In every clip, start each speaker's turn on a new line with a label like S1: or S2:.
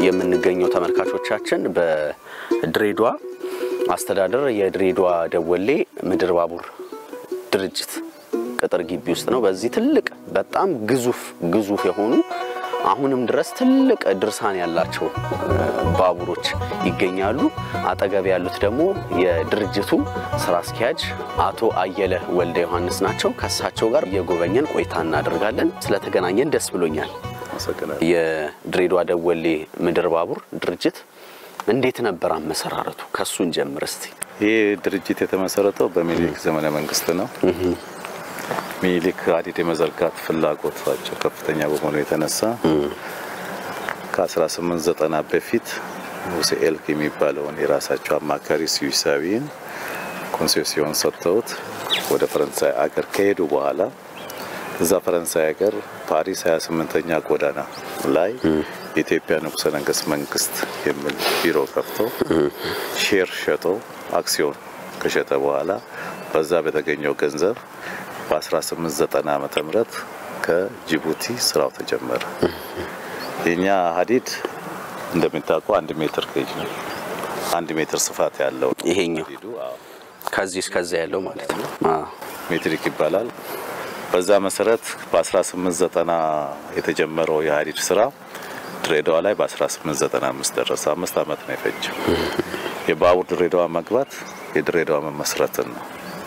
S1: የምንገኘው ተመልካቾቻችን በድሬዳዋ አስተዳደር የድሬዳዋ ደወሌ ምድር ባቡር ድርጅት ቅጥር ግቢ ውስጥ ነው። በዚህ ትልቅ በጣም ግዙፍ ግዙፍ የሆኑ አሁንም ድረስ ትልቅ ድርሳን ያላቸው ባቡሮች ይገኛሉ። አጠገብ ያሉት ደግሞ የድርጅቱ ስራ አስኪያጅ አቶ አየለ ወልደ ዮሐንስ ናቸው። ከእሳቸው ጋር እየጎበኘን ቆይታ እናደርጋለን። ስለተገናኘን ደስ ብሎኛል።
S2: አመሰግናለሁ።
S1: የድሬዳዋ ደወሌ ምድር ባቡር ድርጅት እንዴት ነበር አመሰራረቱ? ከሱን ጀምር እስቲ።
S2: ይህ ድርጅት የተመሰረተው በሚኒሊክ ዘመነ መንግስት ነው። ሚኒሊክ ሀዲድ የመዘርጋት ፍላጎታቸው ከፍተኛ በመሆኑ የተነሳ ከ1890 በፊት ሙሴ ኤልክ የሚባለውን የራሳቸው አማካሪ ስዊሳዊን ኮንሴሲዮን ሰጥተውት ወደ ፈረንሳይ አገር ከሄዱ በኋላ እዛ ፈረንሳይ ሀገር ፓሪስ 28ኛ ጎዳና ላይ የኢትዮጵያ ንጉሠ ነገሥት መንግስት የሚል ቢሮ ከፍቶ ሼር ሸጦ አክሲዮን ከሸጠ በኋላ በዛ በተገኘው ገንዘብ በ1890 ዓመተ ምህረት ከጅቡቲ ስራው ተጀመረ። የኛ ሀዲድ እንደሚታወቀው አንድ ሜትር ጌጅ ነው። አንድ ሜትር ስፋት ያለው ነው
S1: ይሄኛው
S2: ሀዲዱ። አዎ።
S1: ከዚህ እስከዚያ ያለው ማለት ነው። አዎ።
S2: ሜትሪክ ይባላል። በዛ መሰረት በ1890 የተጀመረው የሀዲድ ስራ ድሬዳዋ ላይ በ1895 ደረሰ። አምስት ዓመት ነው የፈጀው። የባቡር ድሬዳዋ መግባት የድሬዳዋ መመስረትን ነው።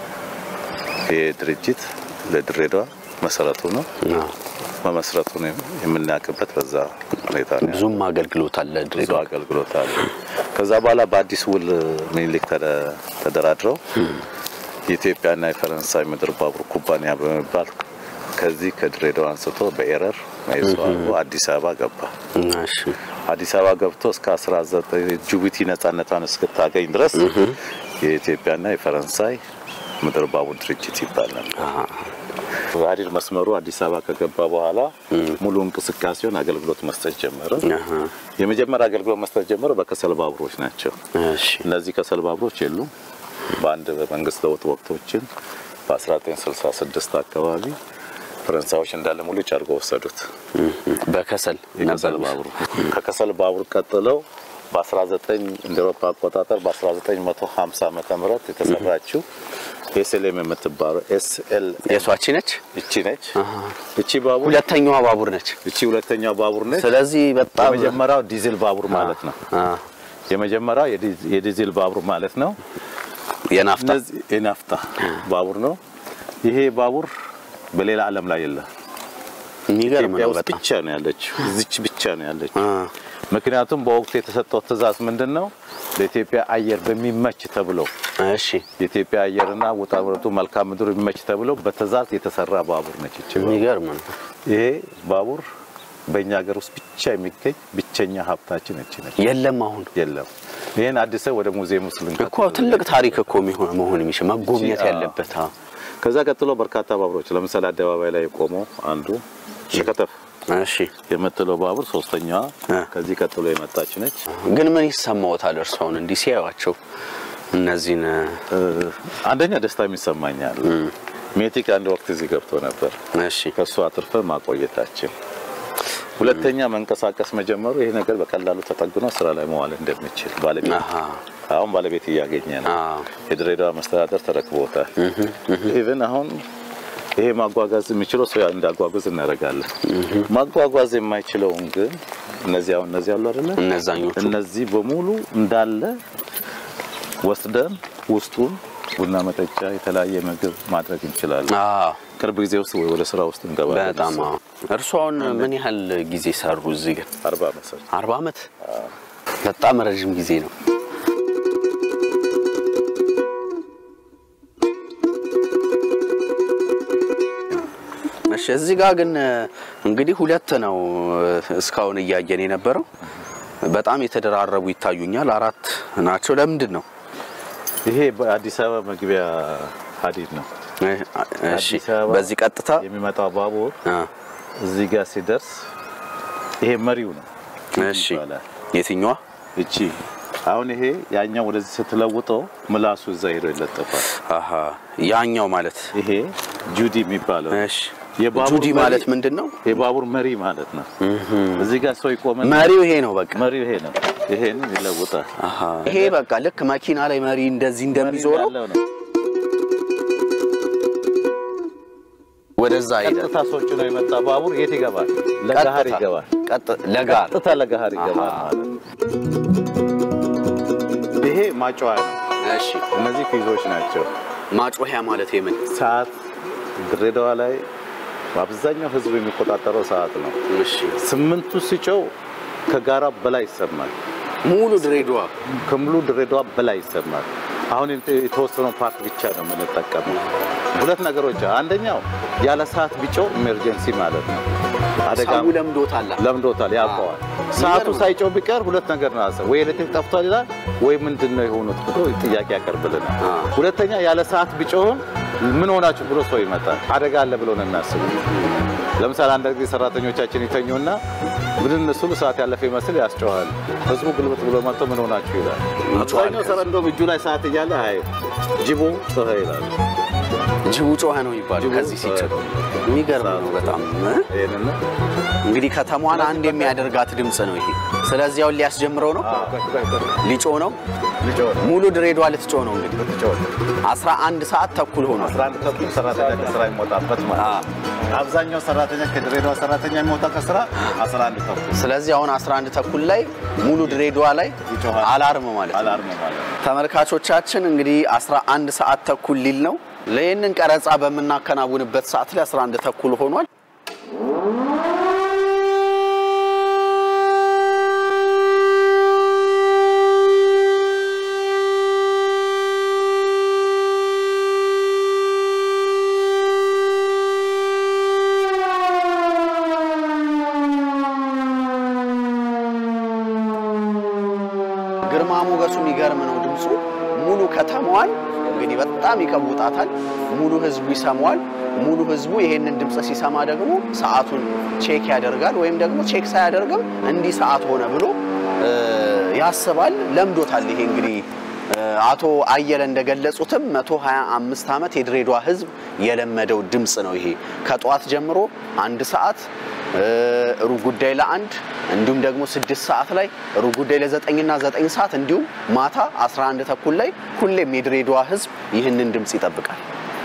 S2: ይህ ድርጅት ለድሬዳዋ መሰረቱ ነው።
S1: አዎ።
S2: መመስረቱን የምናውቅበት በዛ ሁኔታ ነው።
S1: ብዙም አገልግሎት አለ
S2: ብዙ
S1: ድሬዳዋ።
S2: አገልግሎት አለ። ከዛ በኋላ በአዲስ ውል ሚኒሊክ ተደ- ተደራድረው የኢትዮጵያና የፈረንሳይ ምድር ባቡር ኩባንያ በመባል ከዚህ ከድሬዳዋ አንስቶ በኤረር መይዞ አድርጎ አዲስ አበባ ገባ።
S1: እሺ።
S2: አዲስ አበባ ገብቶ እስከ 19 ጅቡቲ ነጻነቷን እስክታገኝ ድረስ የኢትዮጵያና የፈረንሳይ ምድር ባቡር ድርጅት ይባላል። ሀዲድ መስመሩ አዲስ አበባ ከገባ በኋላ ሙሉ እንቅስቃሴውን አገልግሎት መስጠት ጀመረ።
S1: አሃ።
S2: የመጀመሪያ አገልግሎት መስጠት ጀመረ በከሰል ባቡሮች ናቸው።
S1: እሺ።
S2: እነዚህ ከሰል ባቡሮች የሉም። በአንድ በመንግስት ለውጥ ወቅቶችን በ1966 አካባቢ ፈረንሳዮች እንዳለ ሙሉ ጨርጎ ወሰዱት።
S1: በከሰል
S2: የከሰል
S1: ነበር።
S2: ባቡር ከከሰል ባቡር ቀጥለው በ19 እንደ አውሮፓ አቆጣጠር በ1950 ዓመተ ምህረት የተሰራችው ኤስኤልኤም የምትባለው ኤስኤል
S1: የሷቺ ነች።
S2: እቺ ነች። እቺ ባቡር
S1: ሁለተኛዋ ባቡር ነች።
S2: እቺ ሁለተኛው ባቡር ነች።
S1: ስለዚህ በጣም
S2: የመጀመሪያው ዲዝል ባቡር ማለት ነው።
S1: አ፣
S2: የመጀመሪያው የዲ- የዲዝል ባቡር ማለት ነው።
S1: የናፍታ
S2: እነዚህ የናፍታ ባቡር ነው። ይሄ ባቡር በሌላ ዓለም ላይ የለም።
S1: የሚገርም
S2: ኢትዮጵያ
S1: ነው
S2: ውስጥ
S1: በጣም
S2: ብቻ ነው ያለችው። እዚች ብቻ ነው ያለችው።
S1: አ፣
S2: ምክንያቱም በወቅቱ የተሰጠው ትዕዛዝ ምንድን ነው? ለኢትዮጵያ አየር በሚመች ተብሎ
S1: እሺ።
S2: የኢትዮጵያ አየርና ውጣ ውረዱ መልክዓ ምድሩ የሚመች ተብሎ በትዕዛዝ የተሰራ ባቡር ነች ይቺ ባቡር።
S1: የሚገርም ነው።
S2: ይሄ ባቡር በእኛ ሀገር ውስጥ ብቻ የሚገኝ ብቸኛ ሀብታችን እቺ ነች።
S1: የለም አሁን
S2: የለም። ይህን አዲስ ወደ ሙዚየም ውስጥ ልንከት
S1: እኮ ትልቅ ታሪክ እኮ የሚሆን መሆን የሚችል መጎብኘት
S2: አ-
S1: ያለበት አ፣
S2: ከዛ ቀጥሎ በርካታ ባቡሮች ለምሳሌ አደባባይ ላይ የቆመው አንዱ ሸከተፍ
S1: እሺ።
S2: የምትለው ባቡር ሶስተኛዋ
S1: አ።
S2: ከዚህ ቀጥሎ የመጣች ነች።
S1: ግን ምን ይሰማዎታል እርሱ አሁን እንዲህ ሲያዩዋቸው እነዚህን
S2: እ፣ አንደኛ ደስታ የሚሰማኛል። ሜቲክ አንድ ወቅት እዚህ ገብቶ ነበር።
S1: እሺ
S2: ከእሱ አትርፈን ማቆየታችን፣ ሁለተኛ መንቀሳቀስ መጀመሩ ይሄ ነገር በቀላሉ ተጠግኖ ስራ ላይ መዋል እንደሚችል ባለቤት
S1: አሃ
S2: አሁን ባለቤት እያገኘ ነው።
S1: አዎ
S2: የድሬዳዋ መስተዳደር ተረክቦታል። ኢቭን አሁን ይሄ ማጓጓዝ የሚችለው ሰው እንዳጓጉዝ እናደርጋለን። ማጓጓዝ የማይችለውን ግን እነዚህ አሁን እነዚህ አሉ አይደለ?
S1: እነዛኞቹ
S2: እነዚህ በሙሉ እንዳለ ወስደን ውስጡን ቡና መጠጫ፣ የተለያየ ምግብ ማድረግ እንችላለን።
S1: አዎ
S2: ቅርብ ጊዜ ውስጥ ወደ ስራ ውስጥ እንገባለን።
S1: በጣም አዎ። እርሱ አሁን ምን ያህል ጊዜ ሰሩ እዚህ ግን?
S2: አርባ መሰል
S1: አርባ ዓመት በጣም ረዥም ጊዜ ነው። እሺ እዚህ ጋር ግን እንግዲህ ሁለት ነው እስካሁን እያየን የነበረው። በጣም የተደራረቡ ይታዩኛል። አራት ናቸው። ለምንድን ነው?
S2: ይሄ በአዲስ አበባ መግቢያ ሀዲድ ነው።
S1: እሺ
S2: አዲስ አበባ
S1: በዚህ ቀጥታ
S2: የሚመጣው ባቡር
S1: አ፣
S2: እዚህ ጋር ሲደርስ ይሄ መሪው ነው
S1: እሺ
S2: ይባላል።
S1: የትኛዋ?
S2: እቺ አሁን ይሄ ያኛው ወደዚህ ስትለውጠው ምላሱ እዛ ሄዶ ይለጠፋል።
S1: አሃ ያኛው ማለት
S2: ይሄ ጁዲ የሚባለው
S1: እሺ
S2: የባቡር
S1: ጁዲ
S2: መሪ-
S1: ማለት ምንድን ነው?
S2: የባቡር መሪ ማለት ነው። እዚህ ጋር ሰው ይቆምና
S1: መሪው ይሄ ነው በቃ።
S2: መሪው ይሄ ነው። ይሄን ይለውጣል።
S1: አሃ ይሄ በቃ ልክ መኪና ላይ መሪ እንደዚህ እንደሚዞረው
S2: ያለው ነው።
S1: ወደዛ ሄደ።
S2: ቀጥታ ሰዎች ነው የመጣ ባቡር የት ይገባል? ለገሃር
S1: ቀጥታ-
S2: ይገባል።
S1: ቀጥ- ለጋር
S2: ቀጥታ ለገሃር ይገባል
S1: አሃ።
S2: ማለት ነው። ይሄ ማጫዋ ነው።
S1: እሺ
S2: እነዚህ ፊዞች ናቸው።
S1: ማጮሂያ ማለት የምን
S2: ሰዓት ድሬዳዋ ላይ በአብዛኛው ህዝብ የሚቆጣጠረው ሰዓት ነው።
S1: እሺ
S2: ስምንቱ ሲጮው ከጋራ በላይ ይሰማል።
S1: ሙሉ ድሬዳዋ
S2: ከሙሉ ድሬዳዋ በላይ ይሰማል። አሁን የተወሰነው ፓርት ብቻ ነው የምንጠቀመው። ሁለት ነገሮች፣ አንደኛው ያለ ሰዓት ቢጮው ኢመርጀንሲ ማለት ነው። አደጋ
S1: ሰው ለምዶታል።
S2: ለምዶታል፣ ያውቀዋል። ሰዓቱ ሳይጮው ቢቀር ሁለት ነገር ነው ያሰ ወይ ኤሌክትሪክ ጠፍቷል ይላል፣ ወይ ምንድን ነው የሆኑት ብሎ ጥያቄ ያቀርብልናል።
S1: አ።
S2: ሁለተኛ ያለ ሰዓት ቢጮህም ምን ሆናችሁ ብሎ ሰው ይመጣል። አደጋ አለ ብሎ ነው የሚያስቡ። ለምሳሌ አንዳንድ ጊዜ ሰራተኞቻችን ይተኙና ብድን ስሉ ሰዓት ያለፈ ይመስል ያስጨዋል። ህዝቡ ግልብጥ ብሎ መጥቶ ምን ሆናችሁ ይላል። አብዛኛው ሰራ እንደውም እጁ ላይ ሰዓት እያለ አይ ጅቡ ጮኸ ይላል።
S1: ጅቡ ጮኸ ነው የሚባለው
S2: ጅቡ
S1: ከዚህ ሲጭ
S2: ጮኸ።
S1: የሚገርም ነው በጣም እ?
S2: ይሄንን ነው
S1: እንግዲህ ከተማዋን አንድ የሚያደርጋት ድምፅ ነው ይሄ። ስለዚህ አሁን ሊያስጀምረው ነው፣ ሊጮ ነው።
S2: ልጆ
S1: ሙሉ ድሬዳዋ ልትጮ ነው እንግዲህ
S2: ልትጮህ
S1: 11 ሰዓት ተኩል ሆኗል።
S2: 11 ተኩል ሰራተኛ ከስራ የሚወጣበት ማለት
S1: አ።
S2: ነው። አብዛኛው ሰራተኛ ከድሬዳዋ ሰራተኛ የሚወጣ ከስራ 11 ተኩል
S1: ስለዚህ አሁን 11 ተኩል ላይ ሙሉ ድሬዳዋ ላይ
S2: ይጮሃል።
S1: አላርም ማለት ነው።
S2: አላርም ማለት ነው።
S1: ተመልካቾቻችን እንግዲህ 11 ሰዓት ተኩል ሊል ነው። ለይህንን ቀረጻ በምናከናውንበት ሰዓት ላይ 11 ተኩል ሆኗል። ግርማ ሞገሱ የሚገርም ነው። ድምፁ ሙሉ ከተማዋን እንግዲህ በጣም ይቀውጣታል። ሙሉ ህዝቡ ይሰማዋል። ሙሉ ህዝቡ ይሄንን ድምፅ ሲሰማ ደግሞ ሰዓቱን ቼክ ያደርጋል፣ ወይም ደግሞ ቼክ ሳያደርግም እንዲህ ሰዓት ሆነ ብሎ እ፣ ያስባል። ለምዶታል። ይሄ እንግዲህ እ፣ አቶ አየለ እንደገለጹትም 125 ዓመት የድሬዳዋ ህዝብ የለመደው ድምፅ ነው። ይሄ ከጠዋት ጀምሮ አንድ ሰዓት እ፣ ሩብ ጉዳይ ለአንድ እንዲሁም ደግሞ ስድስት ሰዓት ላይ ሩብ ጉዳይ ለዘጠኝና ዘጠኝ ሰዓት እንዲሁም ማታ 11 ተኩል ላይ ሁሌም የድሬዳዋ ህዝብ ይህንን ድምፅ ይጠብቃል።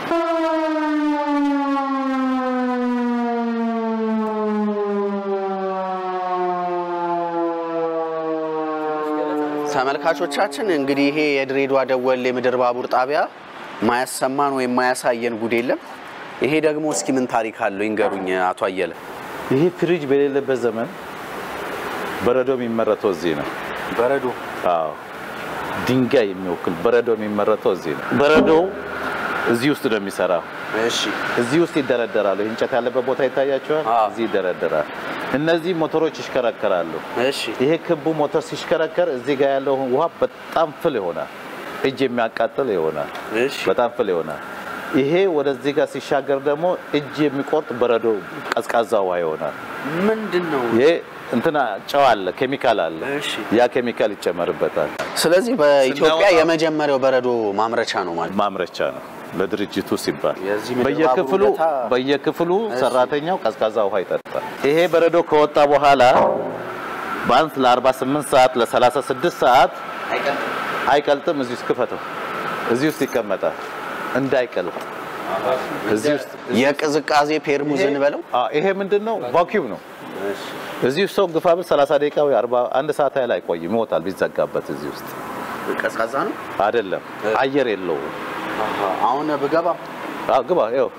S1: ተመልካቾቻችን እንግዲህ ይሄ የድሬዳዋ ደወል የምድር ባቡር ጣቢያ ማያሰማን ወይም ማያሳየን ጉድ የለም። ይሄ ደግሞ እስኪ ምን ታሪክ አለው ይንገሩኝ አቶ አየለ።
S2: ይሄ ፍሪጅ በሌለበት ዘመን በረዶ የሚመረተው እዚህ ነው።
S1: በረዶ
S2: አዎ ድንጋይ የሚወክል በረዶ የሚመረተው እዚህ ነው። በረዶው እዚህ ውስጥ ነው የሚሰራው።
S1: እሺ
S2: እዚህ ውስጥ ይደረደራሉ። ይህ እንጨት ያለበት ቦታ ይታያቸዋል።
S1: አዎ።
S2: እዚህ ይደረደራል። እነዚህ ሞተሮች ይሽከረከራሉ።
S1: እሺ
S2: ይሄ ክቡ ሞተር ሲሽከረከር እዚህ ጋር ያለው ውሃ በጣም ፍል ይሆናል። እጅ የሚያቃጥል ይሆናል።
S1: እሺ
S2: በጣም ፍል ይሆናል። ይሄ ወደዚህ ጋር ሲሻገር ደግሞ እጅ የሚቆርጥ በረዶ ቀዝቃዛ ውሃ ይሆናል።
S1: ምንድን ነው?
S2: ይሄ እንትና ጨው አለ፣ ኬሚካል አለ።
S1: እሺ
S2: ያ ኬሚካል ይጨመርበታል።
S1: ስለዚህ በኢትዮጵያ
S2: ስናወጣ-
S1: የመጀመሪያው በረዶ ማምረቻ ነው ማለት ነው።
S2: ማምረቻ ነው ለድርጅቱ ሲባል
S1: የዚህ ምድር
S2: በየክፍሉ
S1: ባቡር ውለታ-
S2: በየክፍሉ
S1: እሺ።
S2: ሰራተኛው ቀዝቃዛ ውሃ ይጠጣል። ይሄ በረዶ ከወጣ በኋላ ቢያንስ ለ48 ሰዓት ለ36 ሰዓት አይቀልጥም። እዚህ ውስጥ ክፈተው፣ እዚህ ውስጥ ይቀመጣል እንዳይቀልጥ። እዚህ ውስጥ
S1: የቅዝቃዜ ፔርሙዝን በለው
S2: አዎ፣ ይሄ ምንድን ነው? ቫኪዩም ነው። እዚህ ውስጥ ሰው ግፋ ብል 30 ደቂቃ ወይ 40 አንድ ሰዓት ያህል አይቆይም፣ ይሞታል ቢዘጋበት። እዚህ ውስጥ
S1: ቀዝቃዛ ነው።
S2: አይደለም አየር የለውም።
S1: አሁን ብገባ
S2: አዎ፣ ግባ ይኸው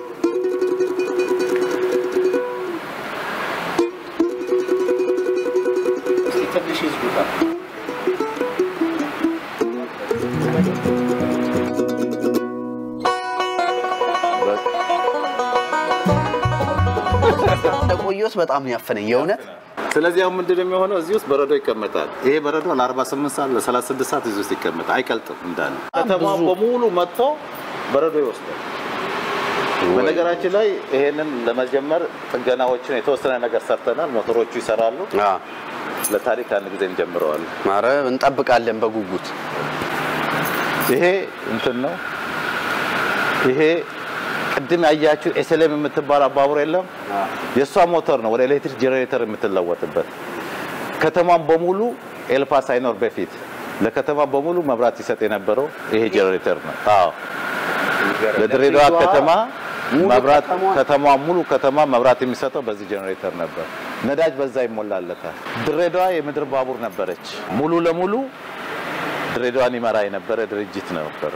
S1: ትንሽ ይዝጉታል። ቆየሁት በጣም ነው ያፈነኝ የእውነት
S2: ስለዚህ አሁን ምንድን ነው የሚሆነው? እዚህ ውስጥ በረዶ ይቀመጣል። ይሄ በረዶ ለ48 ሰዓት ለ36 ሰዓት እዚህ ውስጥ ይቀመጣል፣ አይቀልጥም እንዳለ። ከተማው በሙሉ መጥቶ በረዶ ይወስዳል። በነገራችን ላይ ይሄንን ለመጀመር ጥገናዎችን የተወሰነ ነገር ሰርተናል። ሞተሮቹ ይሰራሉ። ለታሪክ አንድ ጊዜ እንጀምረዋለን።
S1: ኧረ እንጠብቃለን በጉጉት
S2: ይሄ እንትን ነው። ይሄ ቅድም ያያችሁ ኤስኤልኤም የምትባል ባቡር የለም? የእሷ ሞተር ነው ወደ ኤሌክትሪክ ጄኔሬተር የምትለወጥበት። ከተማን በሙሉ ኤልፓ ሳይኖር በፊት ለከተማ በሙሉ መብራት ይሰጥ የነበረው ይሄ ጄኔሬተር ነው። አዎ ለድሬዳዋ ከተማ መብራት ከተማ ሙሉ ከተማ መብራት የሚሰጠው በዚህ ጄኔሬተር ነበር። ነዳጅ በዛ ይሞላለታል። ድሬዳዋ የምድር ባቡር ነበረች። ሙሉ ለሙሉ ድሬዳዋን ይመራ የነበረ ድርጅት ነበረ።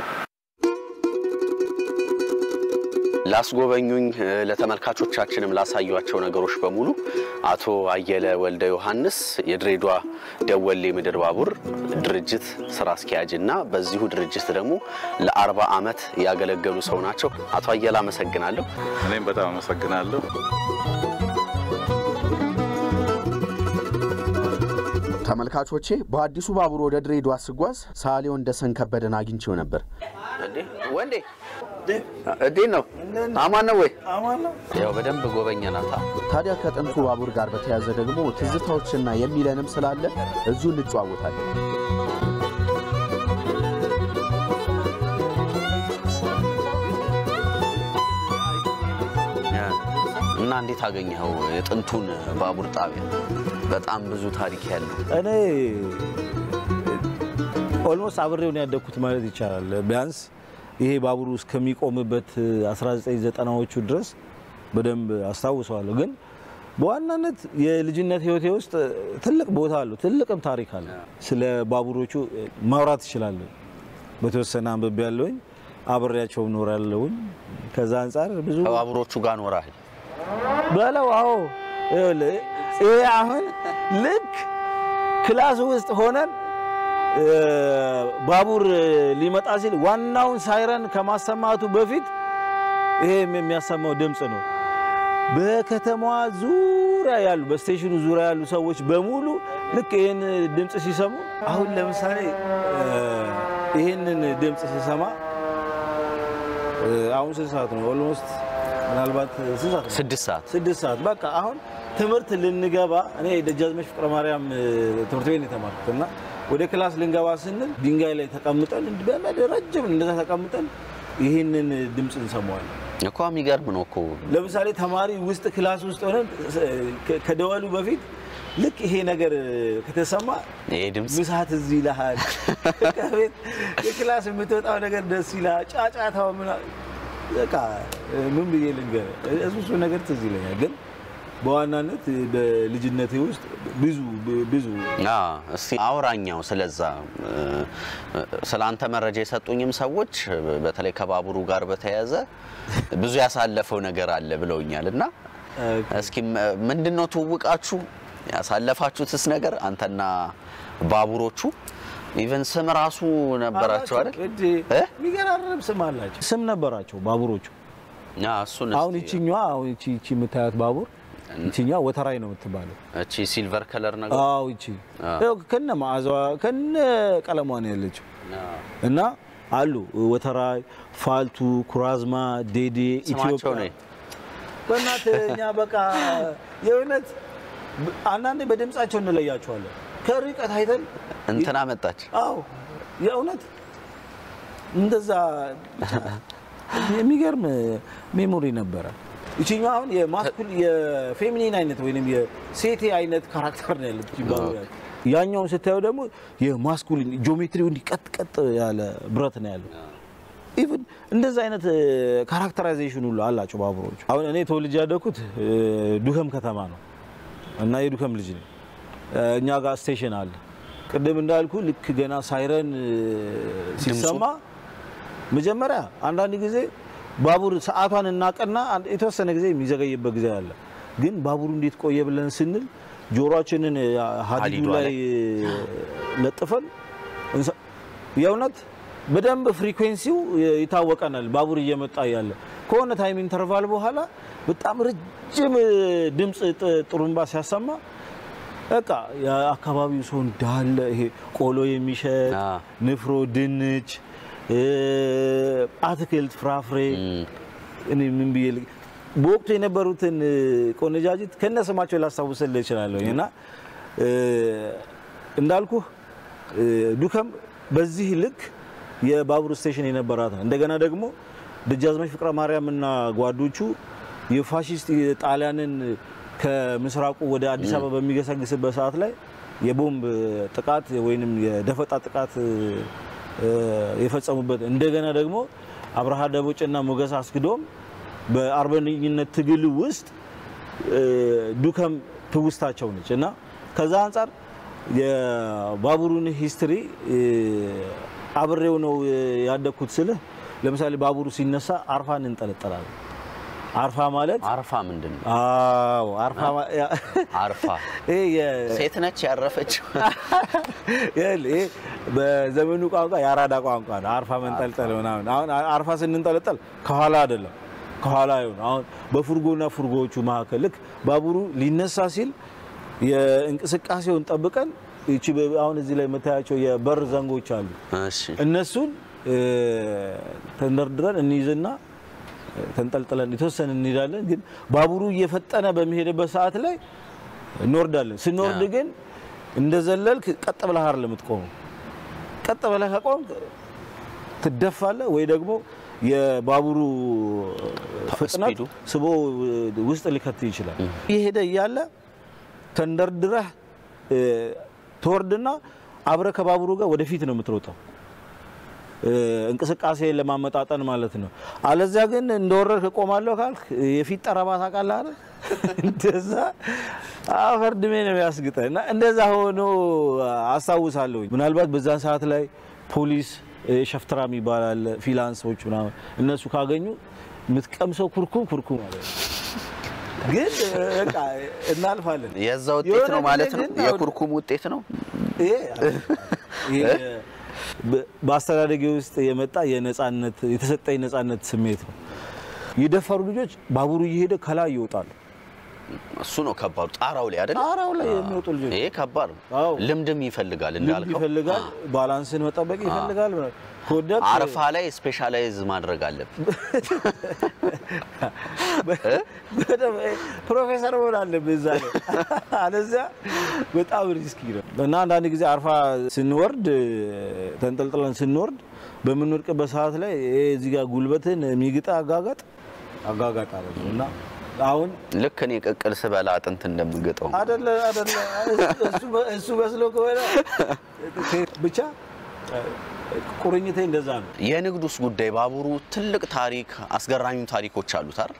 S1: ላስጎበኙኝ ለተመልካቾቻችንም ላሳዩቸው ነገሮች በሙሉ አቶ አየለ ወልደ ዮሐንስ የድሬዳዋ ደወሌ ምድር ባቡር ድርጅት ስራ አስኪያጅ እና በዚሁ ድርጅት ደግሞ ለአርባ ዓመት ያገለገሉ ሰው ናቸው። አቶ አየለ አመሰግናለሁ።
S2: እኔም በጣም አመሰግናለሁ።
S3: ተመልካቾቼ በአዲሱ ባቡር ወደ ድሬዳዋ ስጓዝ ሰዓሊ ወንደሰን ከበደን አግኝቼው ነበር።
S1: ወንዴ እንዴት ነው? አማን ነው ወይ? ያው በደንብ ጎበኘናታ።
S3: ታዲያ ከጥንቱ ባቡር ጋር በተያያዘ ደግሞ ትዝታዎችና የሚለንም ስላለ እዚሁ እንጨዋወታለን።
S1: እና እንዴት አገኘኸው የጥንቱን ባቡር ጣቢያ? በጣም ብዙ ታሪክ ያለው
S4: እኔ ኦልሞስት አብሬውን ያደግኩት ማለት ይቻላል። ቢያንስ ይሄ ባቡሩ እስከሚቆምበት 1990ዎቹ ድረስ በደንብ አስታውሰዋለሁ። ግን በዋናነት የልጅነት ሕይወቴ ውስጥ ትልቅ ቦታ አለው፣ ትልቅም ታሪክ አለ። ስለ ባቡሮቹ ማውራት እችላለሁ። በተወሰነ አንብቤ ያለውኝ አብሬያቸው እኖራለሁኝ። ከዛ አንጻር ብዙ
S1: ከባቡሮቹ ጋር ኖረሃል?
S4: በለው አዎ፣ ይኸውልህ ይሄ አሁን ልክ ክላስ ውስጥ ሆነን እ፣ ባቡር ሊመጣ ሲል ዋናውን ሳይረን ከማሰማቱ በፊት ይሄ የሚያሰማው ድምፅ ነው። በከተማዋ ዙሪያ ያሉ በስቴሽኑ ዙሪያ ያሉ ሰዎች በሙሉ ልክ ይህን ድምፅ ሲሰሙ አሁን ለምሳሌ እ፣ ይህንን ድምፅ ሲሰማ እ፣ አሁን ስንት ሰዓት ነው? ኦልሞስት ምናልባት ስንት ሰዓት ነው?
S1: ስድስት ሰዓት
S4: ስድስት ሰዓት በቃ አሁን ትምህርት ልንገባ እኔ ደጃዝማች ፍቅረ ማርያም እ፣ ትምህርት ቤት ነው የተማርኩት እና ወደ ክላስ ልንገባ ስንል ድንጋይ ላይ ተቀምጠን በመድ ረጅም እንደዛ ተቀምጠን ይህንን ድምፅ እንሰማዋለን።
S1: እኮ የሚገርም ነው እኮ
S4: ለምሳሌ ተማሪ ውስጥ ክላስ ውስጥ ሆነን ከ- ከደወሉ በፊት ልክ ይሄ ነገር ከተሰማ
S1: ይሄ ድምፅ
S4: ምሳት እዚህ ይልሃል። ከቤት የክላስ የምትወጣው ነገር ደስ ይልሃል። ጫጫታው ምናምን በቃ ምን ብዬ ልንገርህ፣ እሱ እሱ ነገር ትዝ ይለኛል። ግን በዋናነት በልጅነቴ ውስጥ ብዙ ብዙ
S1: አ እስቲ አውራኛው ስለዛ እ፣ ስለ አንተ መረጃ የሰጡኝም ሰዎች በተለይ ከባቡሩ ጋር በተያያዘ ብዙ ያሳለፈው ነገር አለ ብለውኛል እና እስኪ ምንድን ነው ትውውቃችሁ? ያሳለፋችሁትስ ነገር አንተና ባቡሮቹ ኢቨን ስም ራሱ ነበራቸው አይደል?
S4: እንዴ!
S1: እ?
S4: የሚገራርም ስም አላቸው። ስም ነበራቸው ባቡሮቹ።
S1: አ እሱን
S4: አሁን
S1: እስቲ
S4: ይችኛዋ አሁን ይቺ ይቺ የምታያት ባቡር ይችኛዋ ወተራይ ነው የምትባለው።
S1: እቺ ሲልቨር ከለር ነገር
S4: አዎ ይቺ ያው ከነ መዓዛዋ ከነ ቀለሟ ነው ያለችው። እና አሉ ወተራይ፣ ፋልቱ፣ ኩራዝማ፣ ዴዴ፣
S1: ስማቸው
S4: ኢትዮጵያ
S1: ነው
S4: በእናትህ እኛ በቃ የእውነት ብ- አንዳንዴ በድምጻቸው እንለያቸዋለን ከርቀት አይተን
S1: እንትና መጣች
S4: አዎ የእውነት እንደዛ የሚገርም ሜሞሪ ነበረ። ይችኛው አሁን የማስኩል የፌሚኒን አይነት ወይም የሴቴ አይነት ካራክተር ነው ያለት ይባላል። ያኛውን ስታየው ደግሞ የማስኩሊን ጂኦሜትሪው እንዲህ ቀጥ ቀጥ ያለ ብረት ነው ያለው። ኢቭን እንደዛ አይነት ካራክተራይዜሽን ሁሉ አላቸው ባቡሮቹ። አሁን እኔ ተወልጄ ያደግኩት እ፣ ዱከም ከተማ ነው እና የዱከም ልጅ ነኝ። እ፣ እኛ ጋር ስቴሽን አለ። ቅድም እንዳልኩ ልክ ገና ሳይረን እ፣ ሲሰማ መጀመሪያ አንዳንድ ጊዜ ባቡር ሰዓቷን እናቀና አንድ- የተወሰነ ጊዜ የሚዘገይበት ጊዜ አለ። ግን ባቡሩ እንዴት ቆየ ብለን ስንል ጆሮአችንን እ፣ ሀዲዱ
S1: ሀዲዷ
S4: ላይ
S1: ላይ
S4: እ፣ ለጥፈን እንሰ- የእውነት በደንብ ፍሪኩዌንሲው ይታወቀናል። ባቡር እየመጣ ያለ ከሆነ ታይም ኢንተርቫል በኋላ በጣም ረጅም እ፣ ድምፅ ጥ- ጥሩምባ ሲያሰማ በቃ የአካባቢው ሰው እንዳለ ይሄ ቆሎ የሚሸጥ
S1: አ።
S4: ንፍሮ፣ ድንች፣ እ፣ አትክልት፣ ፍራፍሬ እኔ ምን ብዬ ል- በወቅቱ የነበሩትን እ፣ ቆነጃጅት ከነ ስማቸው ላስታውስልህ እችላለሁ እና እ፣ እንዳልኩህ እ፣ ዱከም በዚህ ልክ የባቡር ስቴሽን የነበራት ነው። እንደገና ደግሞ ደጃዝማች ፍቅረ ማርያምና ጓዶቹ የፋሽስት ጣሊያንን ከምስራቁ ወደ አዲስ አበባ በሚገሰግስበት ሰዓት ላይ የቦምብ ጥቃት ወይንም የደፈጣ ጥቃት እ፣ የፈጸሙበት እንደገና ደግሞ አብርሃ ደቦጭና ሞገስ አስግዶም በአርበኝነት ትግል ውስጥ እ፣ ዱከም ትውስታቸው ነች እና ከዛ አንጻር የባቡሩን ሂስትሪ እ፣ አብሬው ነው ያደግኩት ስልህ ለምሳሌ ባቡሩ ሲነሳ አርፋ እንንጠለጠላለን። አርፋ ማለት
S1: አርፋ ምንድን ነው?
S4: አዎ አርፋ ማ- ያ-
S1: አርፋ
S4: ይሄ የ-
S1: ሴት ነች ያረፈችው።
S4: ይኸውልህ፣ ይሄ በዘመኑ ቋንቋ የአራዳ ቋንቋ ነው። አርፋ መንጠልጠል ምናምን። አሁን አርፋ ስንንጠለጠል ከኋላ አይደለም ከኋላ ይሁን። አሁን በፉርጎና ፉርጎዎቹ መካከል ልክ ባቡሩ ሊነሳ ሲል የእንቅስቃሴውን ጠብቀን ይቺ በ- አሁን እዚህ ላይ የምታያቸው የበር ዘንጎች አሉ።
S1: እሺ
S4: እነሱን እ፣ ተንደርድረን እንይዝና እ፣ ተንጠልጥለን የተወሰነ እንሄዳለን። ግን ባቡሩ እየፈጠነ በሚሄድበት ሰዓት ላይ እንወርዳለን። ስንወርድ
S1: ያ።
S4: ግን እንደዘለልክ ቀጥ ብለህ አይደለም የምትቆመው። ቀጥ ብለህ ከቆምክ ትደፋለህ ወይ ደግሞ የባቡሩ ፍጥነት
S1: ስፒዱ።
S4: ስቦ ውስጥ ሊከት ይችላል። እየሄደ እያለ ተንደርድረህ እ፣ ትወርድና አብረህ ከባቡሩ ጋር ወደፊት ነው የምትሮጠው እ፣ እንቅስቃሴ ለማመጣጠን ማለት ነው። አለዚያ ግን እንደወረድክ እቆማለሁ ካልክ የፊት ጠረባ ታውቃለህ አይደል? እንደዛ አፈር ድሜ ነው የሚያስግጠህ እና እንደዛ ሆኖ አስታውሳለሁ። ምናልባት በዛን ሰዓት ላይ ፖሊስ እ፣ ሸፍትራ የሚባል አለ፣ ፊላንሶች ምናምን እነሱ ካገኙ የምትቀምሰው ኩርኩም ኩርኩም ማለት ነው። ግን እ፣ በቃ እናልፋለን።
S1: የዛ ውጤት
S4: የሆነ
S1: ነው
S4: ጊዜ
S1: ማለት ነው።
S4: ግን አሁን-
S1: የኩርኩም ውጤት ነው።
S4: ይሄ ይሄ በ- በአስተዳደጌ ውስጥ የመጣ የነጻነት የተሰጠኝ ነጻነት ስሜት ነው። የደፈሩ ልጆች ባቡሩ እየሄደ ከላይ ይወጣሉ።
S1: እሱ ነው ከባዱ። ጣራው ላይ አይደል?
S4: ጣራው ላይ የሚወጡ ልጆች
S1: ይሄ ከባድ ነው።
S4: አዎ።
S1: ልምድም ይፈልጋል
S4: ልምድ
S1: እንዳልከው።
S4: ይፈልጋል፣ ባላንስን መጠበቅ ይፈልጋል። ከወደቅ
S1: አረፋ ላይ ስፔሻላይዝ ማድረግ አለብን።
S4: በደንብ ፕሮፌሰር መሆን አለብህ እዛ ላይ አለዚያ በጣም ሪስኪ ነው እና አንዳንድ ጊዜ አርፋ ስንወርድ ተንጠልጥለን ስንወርድ በምንወድቅበት ሰዓት ላይ ይሄ እዚህ ጋር ጉልበትን የሚግጣ አጋጋጥ አጋጋጥ አለ እና አሁን
S1: ልክ እኔ ቅቅል ስበላ አጥንት እንደምገጠው
S4: አደለ አደለ እሱ በ- እሱ መስሎ ከሆነ ብቻ ቁርኝቴ እንደዛ ነው።
S1: የንግዱስ ጉዳይ ባቡሩ ትልቅ ታሪክ አስገራሚ ታሪኮች አሉት አይደል?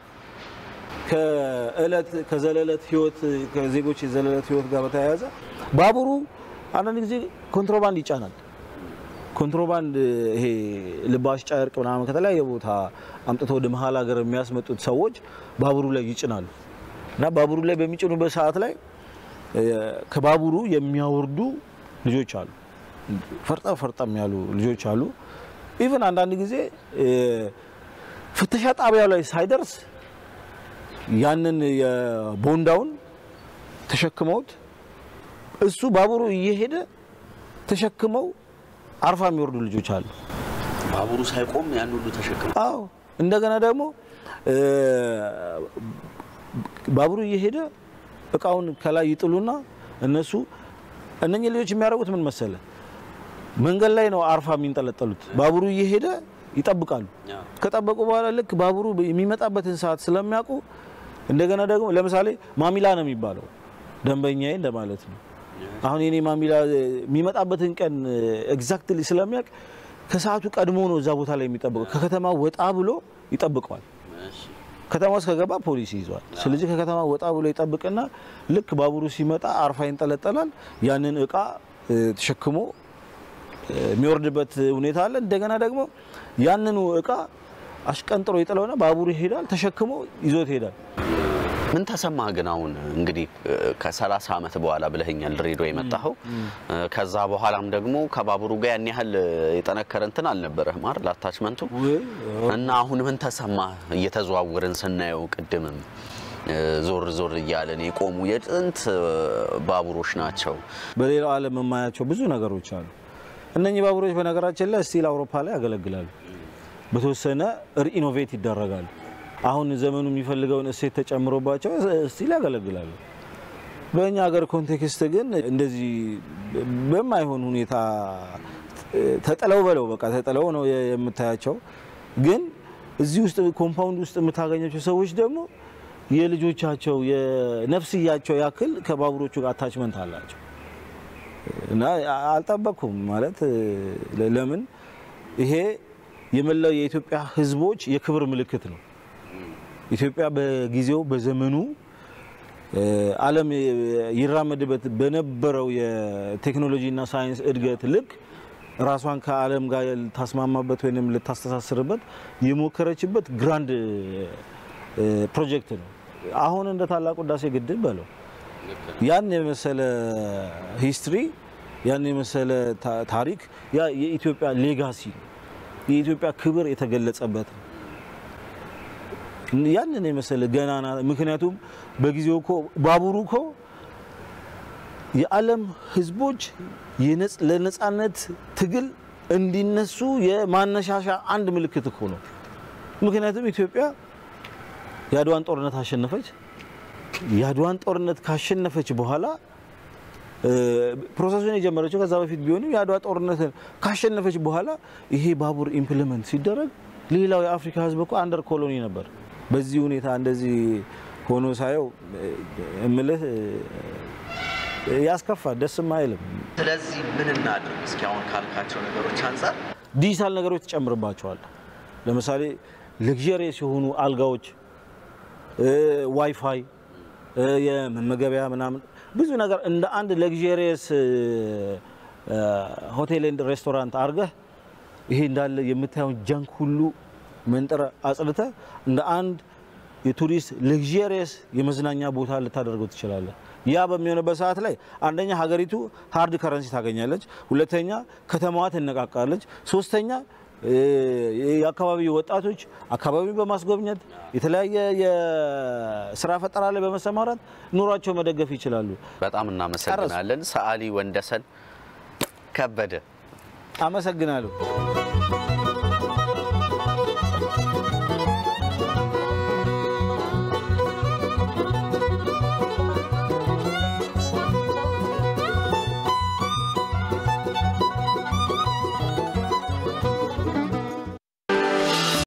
S4: ከእለት ከዘለለት ህይወት ከዜጎች የዘለለት ህይወት ጋር በተያያዘ ባቡሩ አንዳንድ ጊዜ ኮንትሮባንድ ይጫናል። ኮንትሮባንድ ይሄ ልባሽ ጨርቅ ምናምን ከተለያየ ቦታ አምጥተው ወደ መሀል ሀገር የሚያስመጡት ሰዎች ባቡሩ ላይ ይጭናሉ እና ባቡሩ ላይ በሚጭኑበት ሰዓት ላይ እ፣ ከባቡሩ የሚያወርዱ ልጆች አሉ። ፈርጠም ፈርጠም ያሉ ልጆች አሉ። ኢቭን አንዳንድ ጊዜ እ፣ ፍተሻ ጣቢያው ላይ ሳይደርስ ያንን የቦንዳውን ተሸክመውት እሱ ባቡሩ እየሄደ ተሸክመው አርፋ የሚወርዱ ልጆች አሉ።
S1: ባቡሩ ሳይቆም ያን ሁሉ ተሸክመ
S4: አዎ እንደገና ደግሞ እ፣ ባቡሩ እየሄደ እቃውን ከላይ ይጥሉና እነሱ እነኚህ ልጆች የሚያደርጉት ምን መሰለ፣ መንገድ ላይ ነው አርፋ የሚንጠለጠሉት። ባቡሩ እየሄደ ይጠብቃሉ። ከጠበቁ በኋላ ልክ ባቡሩ የሚመጣበትን ሰዓት ስለሚያውቁ እንደገና ደግሞ ለምሳሌ ማሚላ ነው የሚባለው ደንበኛዬ እንደማለት ነው። አሁን የኔ ማሚላ የሚመጣበትን ቀን ኤግዛክትሊ ስለሚያውቅ ከሰዓቱ ቀድሞ ነው እዛ ቦታ ላይ የሚጠብቀው። ከከተማ ወጣ ብሎ ይጠብቀዋል። ከተማ ውስጥ ከገባ ፖሊስ ይዟል። ስለዚህ ከከተማ ወጣ ብሎ ይጠብቅና ልክ ባቡሩ ሲመጣ አርፋ ይንጠለጠላል። ያንን እቃ እ፣ ተሸክሞ እ፣ የሚወርድበት ሁኔታ አለ። እንደገና ደግሞ ያንኑ እቃ አሽቀንጥሮ ይጥለውና ባቡሩ ይሄዳል፣ ተሸክሞ ይዞት ይሄዳል።
S1: ምን ተሰማህ ግን አሁን እንግዲህ ከ30 ዓመት በኋላ ብለኸኛል ድሬዳዋ የመጣኸው ከዛ በኋላም ደግሞ ከባቡሩ ጋር ያን ያህል የጠነከረ እንትን አልነበረህም አይደል አታችመንቱ እና አሁን ምን ተሰማህ እየተዘዋወርን ስናየው ቅድምም ዞር ዞር እያለን የቆሙ የጥንት ባቡሮች ናቸው
S4: በሌላው ዓለም የማያቸው ብዙ ነገሮች አሉ። እነኚህ ባቡሮች በነገራችን ላይ ስቲል አውሮፓ ላይ ያገለግላሉ። በተወሰነ ሪኢኖቬት ይደረጋሉ። አሁን ዘመኑ የሚፈልገውን እሴት ተጨምሮባቸው ስቲል ያገለግላሉ። በእኛ ሀገር ኮንቴክስት ግን እንደዚህ በማይሆን ሁኔታ ተጥለው በለው በቃ ተጥለው ነው የምታያቸው። ግን እዚህ ውስጥ ኮምፓውንድ ውስጥ የምታገኛቸው ሰዎች ደግሞ የልጆቻቸው የነፍስያቸው ያክል ከባቡሮቹ ጋር አታችመንት አላቸው እና አልጠበቅኩም ማለት ለ- ለምን ይሄ የመላው የኢትዮጵያ ሕዝቦች የክብር ምልክት ነው። ኢትዮጵያ በጊዜው በዘመኑ እ፣ ዓለም ይራመድበት በነበረው የቴክኖሎጂና ሳይንስ እድገት ልክ ራሷን ከዓለም ጋር ልታስማማበት ወይም ልታስተሳስርበት የሞከረችበት ግራንድ እ፣ ፕሮጀክት ነው። አሁን እንደ ታላቁ ህዳሴ ግድብ በለው ያን የመሰለ ሂስትሪ ያን የመሰለ ታ- ታሪክ ያ የኢትዮጵያ ሌጋሲ ነው። የኢትዮጵያ ክብር የተገለጸበት ነው። ያንን የመሰለ ገናና ምክንያቱም በጊዜው እኮ ባቡሩ እኮ የዓለም ህዝቦች የነጽ- ለነጻነት ትግል እንዲነሱ የማነሻሻ አንድ ምልክት እኮ ነው። ምክንያቱም ኢትዮጵያ የአድዋን ጦርነት አሸነፈች። የአድዋን ጦርነት ካሸነፈች በኋላ እ፣ ፕሮሰሱን የጀመረችው ከዛ በፊት ቢሆንም የአድዋ ጦርነት ካሸነፈች በኋላ ይሄ ባቡር ኢምፕሊመንት ሲደረግ ሌላው የአፍሪካ ህዝብ እኮ አንደር ኮሎኒ ነበር። በዚህ ሁኔታ እንደዚህ ሆኖ ሳየው እ፣ እምልህ እ፣ ያስከፋል፣ ደስም አይልም።
S1: ስለዚህ ምን እናድርግ? እስኪ አሁን ካልካቸው ነገሮች አንጻር
S4: ዲጂታል ነገሮች ትጨምርባቸዋል። ለምሳሌ ለግዠሪየስ የሆኑ አልጋዎች፣ እ፣ ዋይፋይ፣ እ፣ የመመገቢያ ምናምን ብዙ ነገር እንደ አንድ ለግዠሪየስ ሆቴል ኤንድ ሬስቶራንት አድርገህ ይሄ እንዳለ የምታየውን ጃንክ ሁሉ መንጠረ አጽድተ እንደ አንድ የቱሪስት ለግዠሪየስ የመዝናኛ ቦታ ልታደርገው ትችላለህ። ያ በሚሆንበት ሰዓት ላይ አንደኛ ሀገሪቱ ሀርድ ከረንሲ ታገኛለች፣ ሁለተኛ ከተማዋ ትነቃቃለች፣ ሶስተኛ እ፣ የአካባቢ ወጣቶች አካባቢውን በማስጎብኘት የተለያየ የስራ ፈጠራ ላይ በመሰማራት ኑሯቸው መደገፍ ይችላሉ።
S1: በጣም እናመሰግናለን። ሰዓሊ ወንደሰን ከበደ
S4: አመሰግናለሁ።